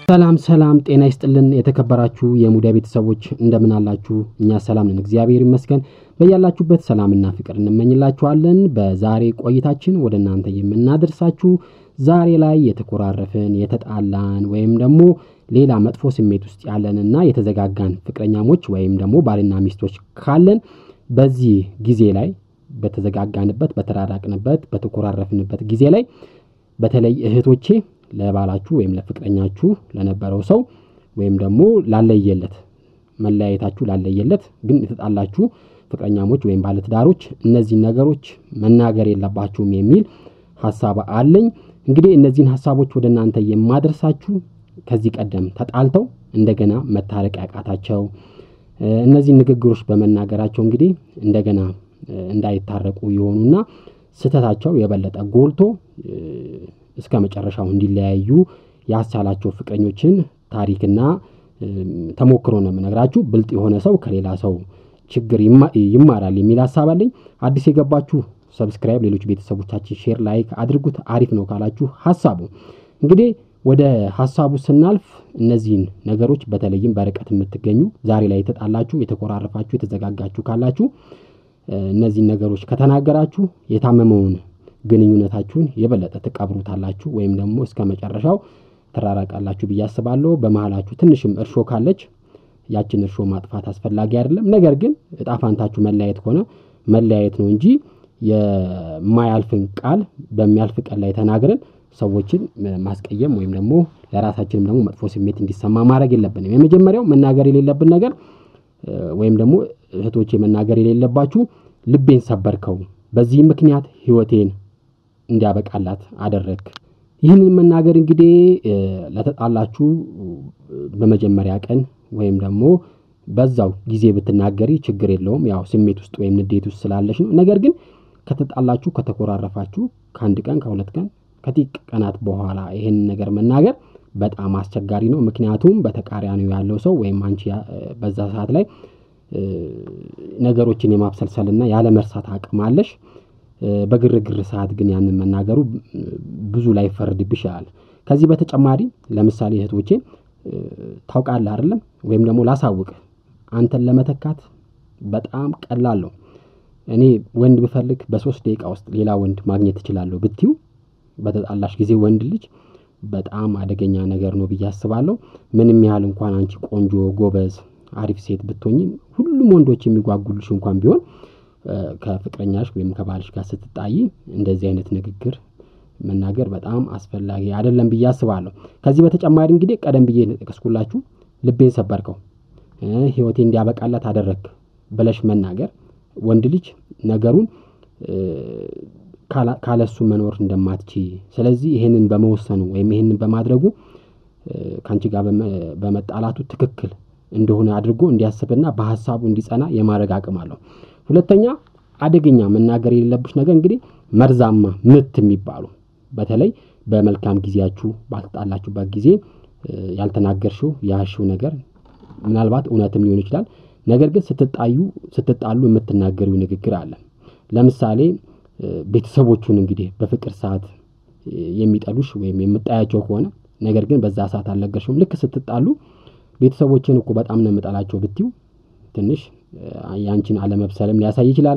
ሰላም ሰላም፣ ጤና ይስጥልን የተከበራችሁ የሙዳይ ቤተሰቦች እንደምን አላችሁ? እኛ ሰላም ነን፣ እግዚአብሔር ይመስገን። በያላችሁበት ሰላምና ፍቅር እንመኝላችኋለን። በዛሬ ቆይታችን ወደ እናንተ የምናደርሳችሁ ዛሬ ላይ የተኮራረፍን የተጣላን ወይም ደግሞ ሌላ መጥፎ ስሜት ውስጥ ያለንና የተዘጋጋን ፍቅረኛሞች ወይም ደግሞ ባልና ሚስቶች ካለን በዚህ ጊዜ ላይ በተዘጋጋንበት፣ በተራራቅንበት፣ በተኮራረፍንበት ጊዜ ላይ በተለይ እህቶቼ ለባላችሁ ወይም ለፍቅረኛችሁ ለነበረው ሰው ወይም ደግሞ ላለየለት መለያየታችሁ ላለየለት ግን የተጣላችሁ ፍቅረኛሞች ወይም ባለትዳሮች እነዚህን ነገሮች መናገር የለባችሁም የሚል ሀሳብ አለኝ። እንግዲህ እነዚህን ሀሳቦች ወደ እናንተ የማደርሳችሁ ከዚህ ቀደም ተጣልተው እንደገና መታረቅ ያቃታቸው እነዚህን ንግግሮች በመናገራቸው እንግዲህ እንደገና እንዳይታረቁ የሆኑና ስህተታቸው የበለጠ ጎልቶ እስከ መጨረሻው እንዲለያዩ ያስቻላቸው ፍቅረኞችን ታሪክና ተሞክሮ ነው የምነግራችሁ። ብልጥ የሆነ ሰው ከሌላ ሰው ችግር ይማራል የሚል ሀሳብ አለኝ። አዲስ የገባችሁ ሰብስክራይብ፣ ሌሎች ቤተሰቦቻችን ሼር፣ ላይክ አድርጉት። አሪፍ ነው ካላችሁ ሀሳቡ እንግዲህ ወደ ሀሳቡ ስናልፍ እነዚህን ነገሮች በተለይም በርቀት የምትገኙ ዛሬ ላይ የተጣላችሁ፣ የተኮራረፋችሁ፣ የተዘጋጋችሁ ካላችሁ እነዚህን ነገሮች ከተናገራችሁ የታመመውን ግንኙነታችሁን የበለጠ ትቀብሩታላችሁ ወይም ደግሞ እስከ መጨረሻው ትራራቃላችሁ ብዬ አስባለሁ። በመሀላችሁ ትንሽም እርሾ ካለች ያችን እርሾ ማጥፋት አስፈላጊ አይደለም። ነገር ግን እጣ ፋንታችሁ መለያየት ከሆነ መለያየት ነው እንጂ የማያልፍን ቃል በሚያልፍ ቀን ላይ ተናግረን ሰዎችን ማስቀየም ወይም ደግሞ ለራሳችንም ደግሞ መጥፎ ስሜት እንዲሰማ ማድረግ የለብንም። የመጀመሪያው መናገር የሌለብን ነገር ወይም ደግሞ እህቶቼ መናገር የሌለባችሁ ልቤን ሰበርከው፣ በዚህ ምክንያት ህይወቴን እንዲያበቃላት አደረግ። ይህንን መናገር እንግዲህ ለተጣላችሁ በመጀመሪያ ቀን ወይም ደግሞ በዛው ጊዜ ብትናገሪ ችግር የለውም። ያው ስሜት ውስጥ ወይም ንዴት ውስጥ ስላለች ነው። ነገር ግን ከተጣላችሁ ከተኮራረፋችሁ ከአንድ ቀን ከሁለት ቀን ከጥቂት ቀናት በኋላ ይህንን ነገር መናገር በጣም አስቸጋሪ ነው። ምክንያቱም በተቃራኒው ያለው ሰው ወይም አንቺ በዛ ሰዓት ላይ ነገሮችን የማብሰልሰልና ያለመርሳት አቅም አለሽ። በግርግር ሰዓት ግን ያንን መናገሩ ብዙ ላይፈረድብሽ ይችላል። ከዚህ በተጨማሪ ለምሳሌ እህቶቼ ታውቃለህ አይደለም ወይም ደግሞ ላሳውቅ አንተን ለመተካት በጣም ቀላል ነው። እኔ ወንድ ብፈልግ በሶስት ደቂቃ ውስጥ ሌላ ወንድ ማግኘት እችላለሁ ብትዩ በተጣላሽ ጊዜ ወንድ ልጅ በጣም አደገኛ ነገር ነው ብዬ አስባለሁ። ምንም ያህል እንኳን አንቺ ቆንጆ ጎበዝ አሪፍ ሴት ብትሆኝ ሁሉም ወንዶች የሚጓጉልሽ እንኳን ቢሆን ከፍቅረኛሽ ወይም ከባልሽ ጋር ስትጣይ እንደዚህ አይነት ንግግር መናገር በጣም አስፈላጊ አይደለም ብዬ አስባለሁ። ከዚህ በተጨማሪ እንግዲህ ቀደም ብዬ ጠቀስኩላችሁ ልቤን ሰበርከው፣ ህይወቴ እንዲያበቃላት አደረግ ብለሽ መናገር ወንድ ልጅ ነገሩን ካለሱ መኖር እንደማትች ስለዚህ ይሄንን በመወሰኑ ወይም ይሄንን በማድረጉ ከአንቺ ጋር በመጣላቱ ትክክል እንደሆነ አድርጎ እንዲያስብና በሀሳቡ እንዲጸና የማድረግ አቅም አለው። ሁለተኛ አደገኛ መናገር የሌለብሽ ነገር እንግዲህ መርዛማ ምት የሚባሉ በተለይ በመልካም ጊዜያችሁ ባልተጣላችሁበት ጊዜ ያልተናገርሽው ያሽው ነገር ምናልባት እውነትም ሊሆን ይችላል። ነገር ግን ስትጣዩ ስትጣሉ የምትናገሪው ንግግር አለ። ለምሳሌ ቤተሰቦቹን እንግዲህ በፍቅር ሰዓት የሚጠሉሽ ወይም የምጣያቸው ከሆነ ነገር ግን በዛ ሰዓት አልነገርሽውም። ልክ ስትጣሉ ቤተሰቦችን እኮ በጣም ነው የምጠላቸው ብትዩ ትንሽ ያንቺን አለመብሰልም ሊያሳይ ይችላል።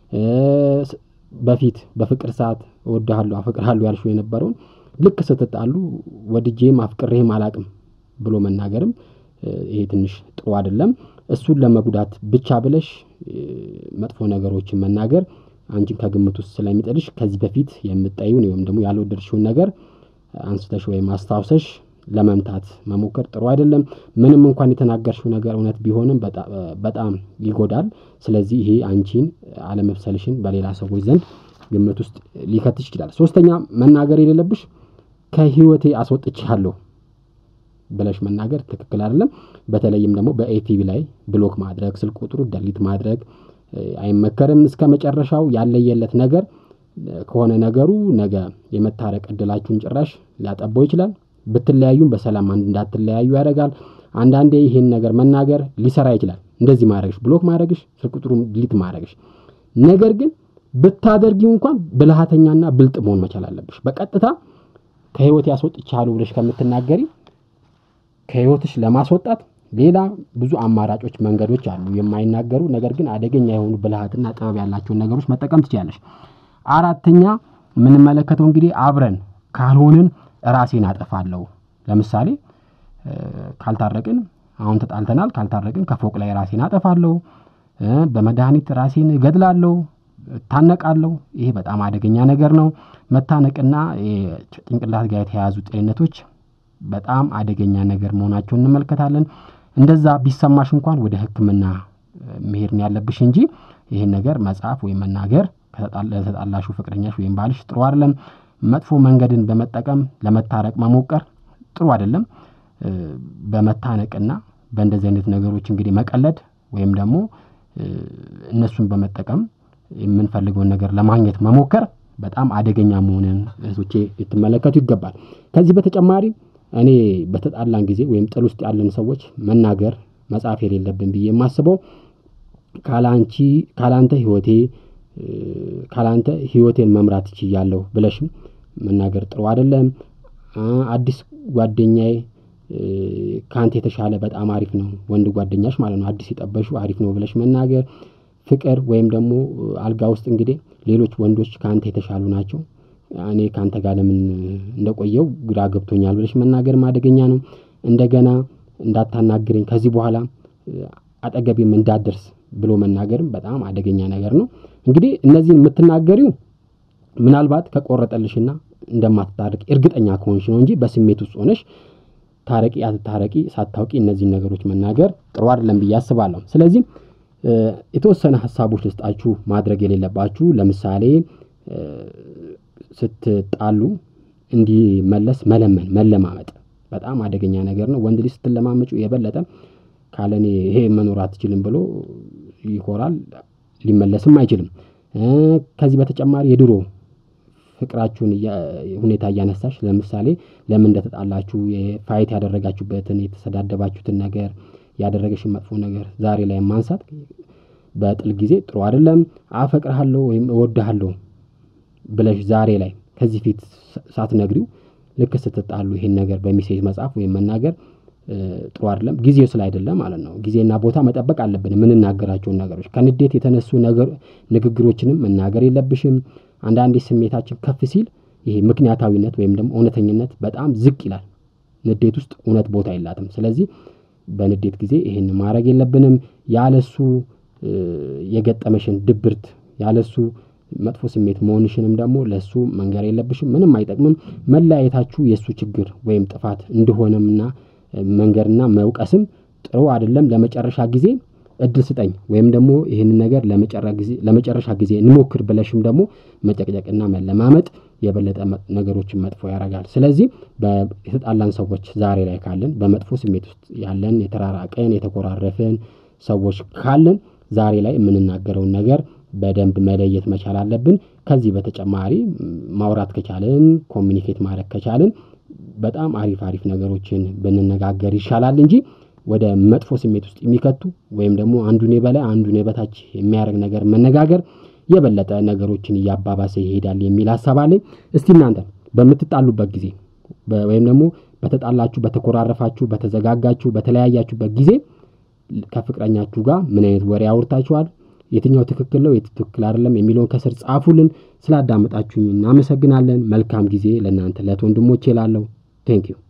በፊት በፍቅር ሰዓት እወድሃለሁ አፈቅርሃለሁ ያልሽው የነበረውን ልክ ስትጣሉ ወድጄም አፍቅሬህም አላቅም ብሎ መናገርም ይሄ ትንሽ ጥሩ አይደለም። እሱን ለመጉዳት ብቻ ብለሽ መጥፎ ነገሮችን መናገር አንቺን ከግምት ውስጥ ስለሚጥልሽ ከዚህ በፊት የምጠዩን ወይም ደግሞ ያልወደድሽውን ነገር አንስተሽ ወይም አስታውሰሽ ለመምታት መሞከር ጥሩ አይደለም። ምንም እንኳን የተናገርሽው ነገር እውነት ቢሆንም በጣም ይጎዳል። ስለዚህ ይሄ አንቺን አለመብሰልሽን በሌላ ሰዎች ዘንድ ግምት ውስጥ ሊከትሽ ይችላል። ሶስተኛ መናገር የሌለብሽ ከህይወቴ አስወጥቼሃለሁ ብለሽ መናገር ትክክል አይደለም። በተለይም ደግሞ በኤቲቪ ላይ ብሎክ ማድረግ፣ ስልክ ቁጥሩ ደሊት ማድረግ አይመከርም። እስከ መጨረሻው ያለየለት ነገር ከሆነ ነገሩ ነገ የመታረቅ እድላችሁን ጭራሽ ሊያጠባው ይችላል። ብትለያዩም በሰላም እንዳትለያዩ ያደርጋል። አንዳንዴ ይህን ነገር መናገር ሊሰራ ይችላል። እንደዚህ ማድረግሽ፣ ብሎክ ማድረግሽ፣ ስልክ ቁጥሩን ዲሊት ማድረግሽ። ነገር ግን ብታደርጊው እንኳን ብልሃተኛና ብልጥ መሆን መቻል አለብሽ። በቀጥታ ከህይወት ያስወጥቻለሁ ብለሽ ከምትናገሪ ከህይወትሽ ለማስወጣት ሌላ ብዙ አማራጮች፣ መንገዶች አሉ። የማይናገሩ ነገር ግን አደገኛ የሆኑ ብልሃትና ጥበብ ያላቸውን ነገሮች መጠቀም ትችላለሽ። አራተኛ የምንመለከተው እንግዲህ አብረን ካልሆንን ራሴን አጠፋለሁ። ለምሳሌ ካልታረቅን፣ አሁን ተጣልተናል፣ ካልታረቅን ከፎቅ ላይ ራሴን አጠፋለሁ፣ በመድኃኒት ራሴን እገድላለሁ፣ እታነቃለሁ። ይሄ በጣም አደገኛ ነገር ነው። መታነቅና ጭንቅላት ጋር የተያያዙ ጤንነቶች በጣም አደገኛ ነገር መሆናቸውን እንመለከታለን። እንደዛ ቢሰማሽ እንኳን ወደ ሕክምና መሄድ ነው ያለብሽ እንጂ ይህን ነገር መጻፍ ወይም መናገር ለተጣላሹ ፍቅረኛሽ ወይም ባልሽ ጥሩ አይደለም። መጥፎ መንገድን በመጠቀም ለመታረቅ መሞከር ጥሩ አይደለም። በመታነቅና በእንደዚህ አይነት ነገሮች እንግዲህ መቀለድ ወይም ደግሞ እነሱን በመጠቀም የምንፈልገውን ነገር ለማግኘት መሞከር በጣም አደገኛ መሆንን እህቶቼ ልትመለከቱ ይገባል። ከዚህ በተጨማሪ እኔ በተጣላን ጊዜ ወይም ጥል ውስጥ ያለን ሰዎች መናገር መጻፍ የሌለብን ብዬ የማስበው ካላንቺ ካላንተ ህይወቴ ካላንተ ህይወቴን መምራት እችላለሁ ብለሽም መናገር ጥሩ አይደለም። አዲስ ጓደኛዬ ከአንተ የተሻለ በጣም አሪፍ ነው፣ ወንድ ጓደኛሽ ማለት ነው። አዲስ የጠበሹ አሪፍ ነው ብለሽ መናገር ፍቅር ወይም ደግሞ አልጋ ውስጥ እንግዲህ ሌሎች ወንዶች ከአንተ የተሻሉ ናቸው እኔ ከአንተ ጋር ለምን እንደቆየው ግራ ገብቶኛል ብለሽ መናገርም አደገኛ ነው። እንደገና እንዳታናግረኝ ከዚህ በኋላ አጠገቤም እንዳትደርስ ብሎ መናገርም በጣም አደገኛ ነገር ነው። እንግዲህ እነዚህን የምትናገሪው ምናልባት ከቆረጠልሽና እንደማትታረቂ እርግጠኛ ከሆንሽ ነው እንጂ በስሜት ውስጥ ሆነሽ ታረቂ አትታረቂ ሳታውቂ እነዚህን ነገሮች መናገር ጥሩ አይደለም ብዬ አስባለሁ። ስለዚህ የተወሰነ ሀሳቦች ልስጣችሁ ማድረግ የሌለባችሁ ለምሳሌ ስትጣሉ እንዲመለስ መለመን መለማመጥ በጣም አደገኛ ነገር ነው። ወንድ ልጅ ስትለማመጩ የበለጠ ካለኔ ይሄ መኖር አትችልም ብሎ ይኮራል፣ ሊመለስም አይችልም። ከዚህ በተጨማሪ የድሮ ፍቅራችሁን ሁኔታ እያነሳሽ ለምሳሌ ለምን እንደተጣላችሁ ፋይት ያደረጋችሁበትን የተሰዳደባችሁትን ነገር ያደረገሽን መጥፎ ነገር ዛሬ ላይ ማንሳት በጥል ጊዜ ጥሩ አይደለም። አፈቅርሃለሁ ወይም እወድሃለሁ ብለሽ ዛሬ ላይ ከዚህ ፊት ሳትነግሪው ልክ ስትጣሉ ይሄን ነገር በሚሴጅ መጻፍ ወይም መናገር ጥሩ አይደለም። ጊዜው ስለ አይደለም ማለት ነው። ጊዜና ቦታ መጠበቅ አለብን። የምንናገራቸውን ነገሮች ከንዴት የተነሱ ንግግሮችንም መናገር የለብሽም። አንዳንዴ ስሜታችን ከፍ ሲል ይሄ ምክንያታዊነት ወይም ደግሞ እውነተኝነት በጣም ዝቅ ይላል። ንዴት ውስጥ እውነት ቦታ የላትም። ስለዚህ በንዴት ጊዜ ይሄን ማድረግ የለብንም። ያለሱ የገጠመሽን ድብርት ያለሱ መጥፎ ስሜት መሆንሽንም ደግሞ ለሱ መንገር የለብሽም። ምንም አይጠቅምም። መለያየታችሁ የእሱ ችግር ወይም ጥፋት እንደሆነምና መንገርና መውቀስም ጥሩ አይደለም። ለመጨረሻ ጊዜ እድል ስጠኝ ወይም ደግሞ ይህንን ነገር ለመጨረሻ ጊዜ እንሞክር ብለሽም ደግሞ መጨቅጨቅና መለማመጥ የበለጠ ነገሮችን መጥፎ ያደርጋል። ስለዚህ የተጣላን ሰዎች ዛሬ ላይ ካለን በመጥፎ ስሜት ውስጥ ያለን የተራራቀን የተኮራረፍን ሰዎች ካለን ዛሬ ላይ የምንናገረውን ነገር በደንብ መለየት መቻል አለብን። ከዚህ በተጨማሪ ማውራት ከቻልን ኮሚኒኬት ማድረግ ከቻልን በጣም አሪፍ አሪፍ ነገሮችን ብንነጋገር ይሻላል እንጂ ወደ መጥፎ ስሜት ውስጥ የሚከቱ ወይም ደግሞ አንዱን የበላይ አንዱን የበታች የሚያደርግ ነገር መነጋገር የበለጠ ነገሮችን እያባባሰ ይሄዳል የሚል ሀሳብ አለኝ። እስቲ እናንተ በምትጣሉበት ጊዜ ወይም ደግሞ በተጣላችሁ፣ በተኮራረፋችሁ፣ በተዘጋጋችሁ፣ በተለያያችሁበት ጊዜ ከፍቅረኛችሁ ጋር ምን አይነት ወሬ አውርታችኋል? የትኛው ትክክል ነው፣ የት ትክክል አይደለም የሚለውን ከስር ጻፉልን። ስላዳመጣችሁኝ እናመሰግናለን። መልካም ጊዜ ለእናንተ ለት ወንድሞቼ ላለው ቴንኪዩ